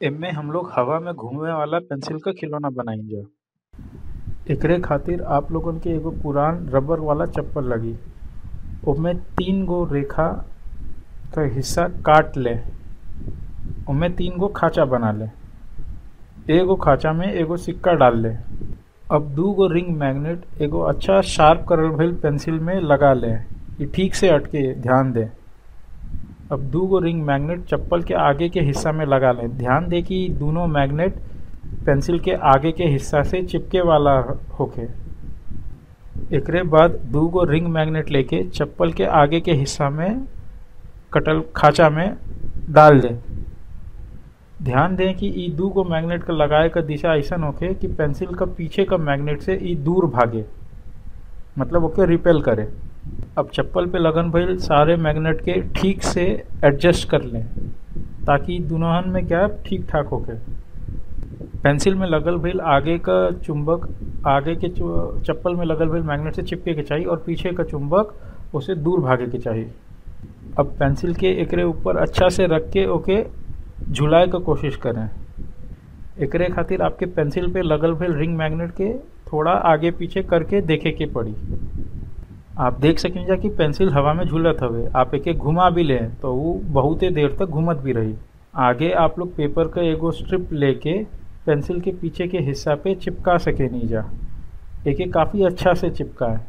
एमे हम लोग हवा में घुमे वाला पेंसिल क खिलौना बनाइजा एकरे खातिर आप लोगन के एगो पुरान रबर वाला चप्पल लगी ओमे तीन गो रेखा क हिस्सा काट ले ओमे तीन गो खांचा बना ले एगो खांचा में एगो सिक्का डाल ले अब दू गो रिंग मैग्नेट एगो अच्छा शार्प करल भइल पेंसिल में लगा ले इ ठीक से अटके ध्यान दे अब दू गो रिंग मैग्नेट चप्पल के आगे के हिस्सा में लगा ले ध्यान दे कि दोनों मैग्नेट पेंसिल के आगे के हिस्सा से चिपके वाला होखे एकरे बाद दू गो रिंग मैग्नेट लेके चप्पल के आगे के हिस्सा में कटल खांचा में डाल दे ध्यान दें कि ई दू गो मैग्नेट का लगाए का दिशा ऐसन होखे कि पेंसिल का पीछे का मैग्नेट से ई दूर भागे मतलब ओके रिपेल करे अब चप्पल पे लगन भइल सारे मैग्नेट के ठीक से एडजस्ट कर लें ताकि दुनोहन में क्या ठीक ठाक होके पेंसिल में लगल भइल आगे का चुंबक आगे के चु- चप्पल में लगल भइल मैग्नेट से चिपके के चाहिए और पीछे का चुंबक उसे दूर भागे के चाहिए अब पेंसिल के एकरे ऊपर अच्छा से रख के ओके झुलाए का कोशिश करें एकरे खातिर आपके पेंसिल पे लगल भइल रिंग मैग्नेट के थोड़ा आगे पीछे करके देखे के पड़ी आप देख सकेंगे कि पेंसिल हवा में झूलत हवे आप एके घुमा भी लें तो वो बहुते देर तक घूमत भी रही आगे आप लोग पेपर का एगो स्ट्रिप लेके पेंसिल के पीछे के हिस्सा पे चिपका सके नहीं जा एके काफ़ी अच्छा से चिपका है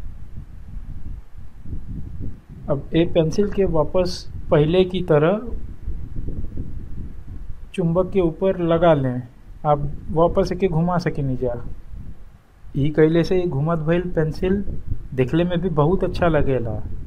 अब ए पेंसिल के वापस पहले की तरह चुंबक के ऊपर लगा लें आप वापस एके घुमा सके नहीं जा ई कैले से ई घुमत भइल पेंसिल दिखले में भी बहुत अच्छा लगेला